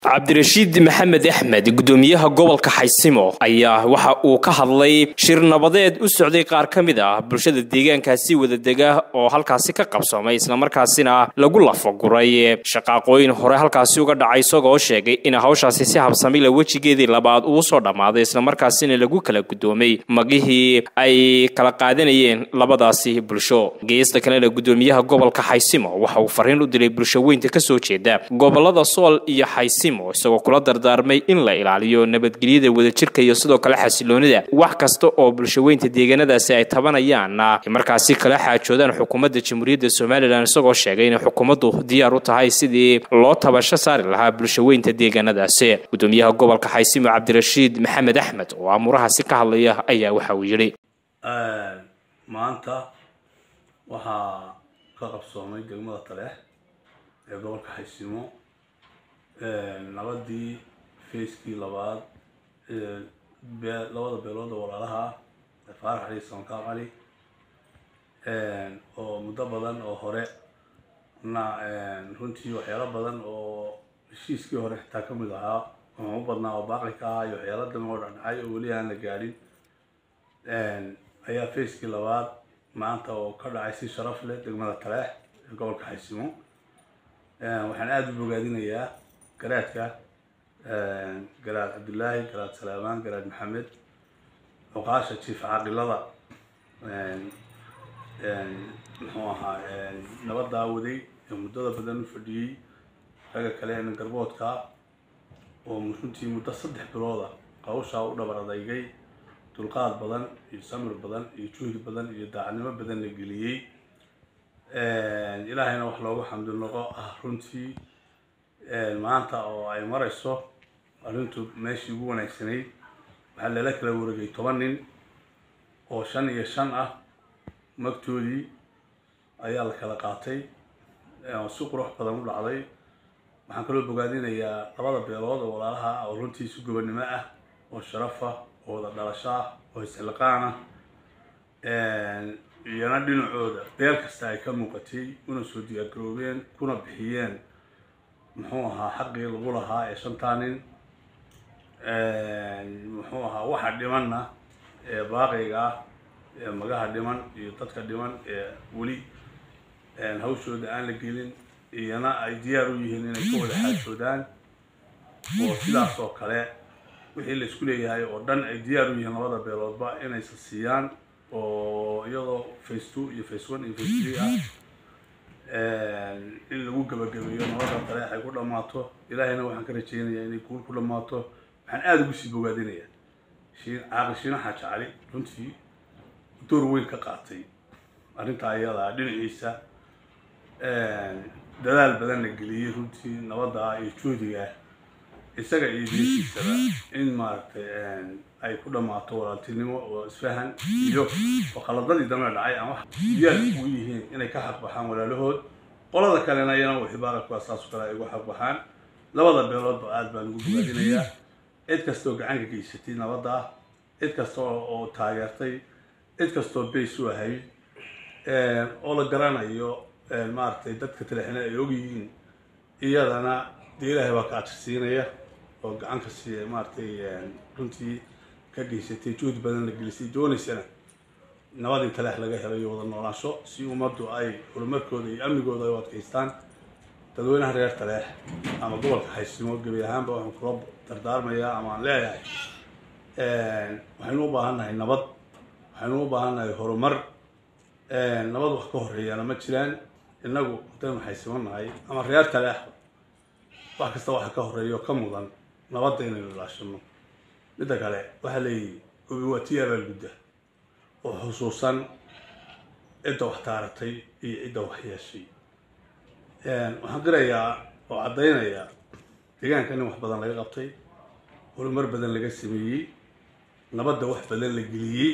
cabdirashiid maxamed axmed gudoomiyaha gobolka xaysimo ayaa waxa uu ka hadlay shir nabadeed u socday qaar ka mid ah bulshada deegaankaasi wadadega oo halkaasi ka qabsoomay islamarkaasina lagu lafaguray shaqaaqooyin hore halkaasi uga dhacay isagoo sheegay in hawshaasi si habsamila wejigeedii labaad uu soo dhammaaday islamarkaasina lagu kala gudoomay magihii ay kala qaadanayeen labadaasi bulsho geesta kalena gudoomiyaha gobolka xaysimo waxa uu fariin u diray bulsho weynta kasoo jeeda gobolada sool iyo xaysimo isagoo kula dardaarmay in la ilaaliyo nabadgelyada wadajirka iyo sidoo kale xasiloonida wax kasta oo bulshaweynta deegaanadaasi ay tabanayaan markaasi kala xaajoodaan xukuumadda jamhuuriyadda somalilan isagoo sheegay inay xukuumaddu diyaar u tahay sidii loo tabasho saari lahaa bulshaweynta deegaanadaasi gudoomiyaha gobolka xaysimo cabdirashiid maxamed axmed oo amuurahaasi ka hadlaya ayaa waxa uu yidhi maanta waxaa ka qabsoomay degmada taleex ee gobolka xaysimo nabadii facekii labaad labada beelood oo walaalaha ah faarax ali sankaab cali oo muddo badan oo hore na runtii waxyaalo badan oo heshiiskii hore xitaa ka mid ahaa ama u badnaa oo baaqi ka ahaa iyo waxyaalo dama oo dhacdhacay oo weli aan la gaadhin ayaa facekii labaad maanta oo ka dhacay si sharaf leh degmada taleex ee gobolka xaysimo waxaan aada u bogaadinayaa garaadka garaad cabdullaahi garaad salaamaan garaad maxamed cuqaasha jiif caaqilada muxuu ahaa nabadaa waday ee muddada badan u fadhiyey ragga kale ee garboodka oo runtii muddo saddex bilooda qawshaa u dhabar adaygay dulqaad badan iyo samir badan iyo juhdi badan iyo daacadnimo badan la geliyey ilaahayna wax loogu xamdi noqo ah runtii maanta oo ay marayso arrintu meeshii ugu wanaagsanayd waxaa lala kala wareegay toban nin oo shan iyo shan ah magtoodii ayaa la kala qaatay si qurux badan u dhacday waxaan kaloo bogaadinayaa labada beelood oo walaalaha ah oo runtii si gobonnimo ah oo sharaf ah oo wada dhalasho ah oo isxilqaan ah iyana dhinacooda beel kasta ay ka muuqatay una soo diyaargaroobeen kuna bixiyeen muxuu ahaa xaqii lagu lahaa ee shantaa nin muxuu ahaa waxa dhimanna ee baaqiga ah ee magaha dhiman iyo dadka dhiman ee weli hawshooda aan la gelin iyana ay diyaar u yihiin inay ka wada xaajoodaan oo sidaas oo kale wixii la isku leeyahay oo dhan ay diyaar u yihiin labada beeloodba inaysa siiyaan oo iyadoo face two iyo face one iyo face three ah in lagu gabagabeeyo nabada taleex ay ku dhammaato ilaahayna waxaan ka rajeynayaa inay guul ku dhammaato waxaan aada ugu sii bogaadinayaa shiin caaqil shiina xaaji cali runtii door weyn ka qaatay arrintaa ayadaa dhinaciisa dadaal badan la geliyey runtii nabadda iyo juhdiga isaga iyo diintiisaba in maaragtay ay ku dhammaato walaaltinimo oo isfahan iyo oo khaladadii dambe dhacay ama diyaar ugu yihiin inay ka xaqbaxaan walaalahood qolada kalena iyana wixii baaqabkaa saasoo kale ay ugu xaqbaxaan labada beeloodba aada baan ugu bogaadinayaa cid kastaoo gacanka geysatay nabadda ah cid kasta oo taageertay cid kastoo bays u ahayd oo la garanayo maaragtay dadka talexina ay ogyihiin iyadana dee ilaahay baa ka ajirsiinaya oo gacan ka siiya maaragtay runtii ka geysatay juhdi badan la gelisay doonaysana nabadii taleex laga helayo wada noolaansho si ummaddu ay horumarkooda iyo amnigooda ay u adkaystaan dadweynaha reer taleex ama gobolka xaysimo gebi ahaanba waxaan kula dardaarmayaa ama aan leeyahay waxaynu u baahan nahay nabad waxaynu u baahan nahay horumar nabad wax ka horeeyana ma jiraan innagu haddaynu xaysimo nahay ama reer taleexba wax kasta waxa ka horeeya oo ka mudan nabadda inaynu ilaashano midda kale waxaa leeyihi gobi waa tii abaalgudda oo xusuusan cidda wax taaratay iyo cidda wax yeeshay waxaan qirayaa oo caddaynayaa deegaanka in wax badan laga qabtay horumar badan laga sameeyey nabadda wax badan la geliyey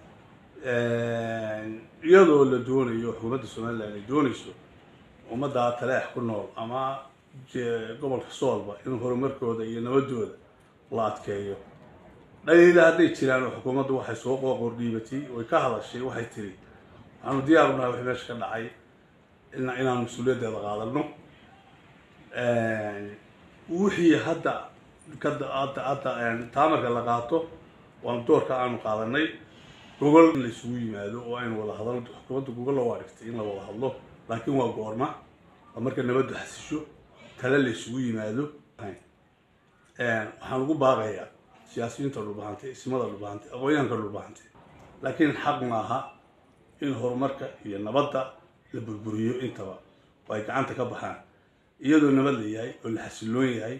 iyadoo la doonayo xukuumadda somalilan ay doonayso ummadda taleex ku nool ama gobolka soolba in horumarkooda iyo nabadooda la adkeeyo dhaliila hadday jiraan oo xukuumaddu waxay soo qooqor dhiibatay way ka hadashay waxay tiri waxaanu diyaar u nahay wixii meesha ka dhacay inaan mas-uuliyaddeeda qaadano wixii hadda kada hadda hadda taamarka la qaato waanu doorka aanu qaadanay gogol in la isugu yimaado oo aynu wada hadalno xukuumadda gogolla waa dhigtay in la wada hadlo laakiin waa goorma waa marka nabaddu xasisho tale la isugu yimaado waxaan ugu baaqayaa siyaasiyiinta dhulbahantay ismada dhulbahantay aqoonyahanka dhulbahantay laakiin xaq maaha in horumarka iyo nabadda la burburiyo intaba oo ay gacanta ka baxaan iyadoo nabad la yahay oo la xasiloon yahay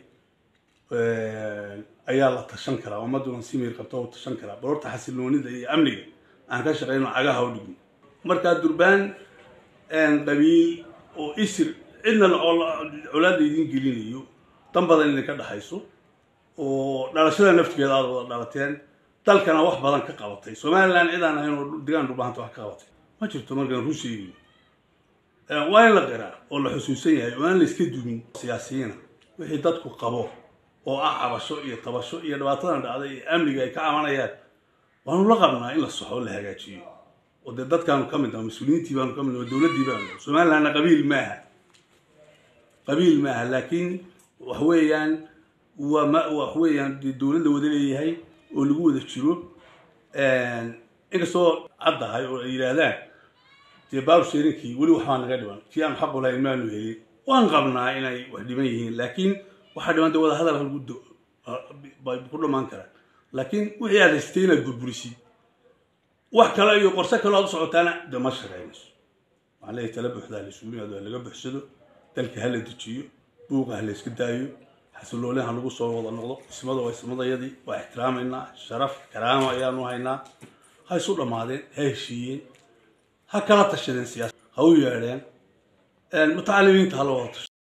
ayaa la tashan karaa ummadduna si miir qabta u tashan karaa bal horta xasiloonida iyo amniga aan ka shaqayno cagaha u dhigno markaa durbaan qabiil oo isir cidna colaadda idin gelinayo dan badan idinka dhexayso oo dhalashada naftigeeda aada wada dhalateen dalkana wax badan ka qabatay somalilan cidaan ahayn oo degaan dhulbahanta wax ka qabatay ma jirto markaan run sheegayo waa in la qiraa oo la xusuusan yahay oo aan la iska dumin siyaasiyiina wixii dadku qabo oo ah cabasho iyo tabasho iyo dhibaatadan dhacday iyo amniga ay ka cabanayaan waanu la qabnaa in la soxo o la hagaajiyo oo dee dadkaanu ka mid naha mas-uuliyiintii baanu ka mid naha dowladdii baanu somalilandna qabiil maaha qabiil maaha laakiin wax weeyaan waa ma wax weeyaan dee dowlad la wada leeyahay oo lagu wada jiro inkastoo caddahay oo ay yidhaahdaan dee baarsheerinkii weli waxbaa naga dhiban kii aan xaqu lahayn maanu helin waan qabnaa inay wax dhiban yihiin laakiin waxaa dhiban dee wada hadal halgu bay ku dhamaan karaan laakiin wixii aad haystay inaad burburisid wax kale iyo qorse kale aad u socotaana dee ma shaqaynayso waxaan leeyahay tala buuxdaa la isugu yimaado ha laga buxsado dalka ha la dejiyo buuqa ha la iska daayo xasiloolin ha lagu soo wada noqdo ismada waa ismadayadii waa ixtiraamaynaa sharaf karaama ayaanu haynaa ha isu dhammaadeen ha heshiiyeen ha kala tashadeen siyaasa ha u yeedheen mutacalimiinta ha la wada tasho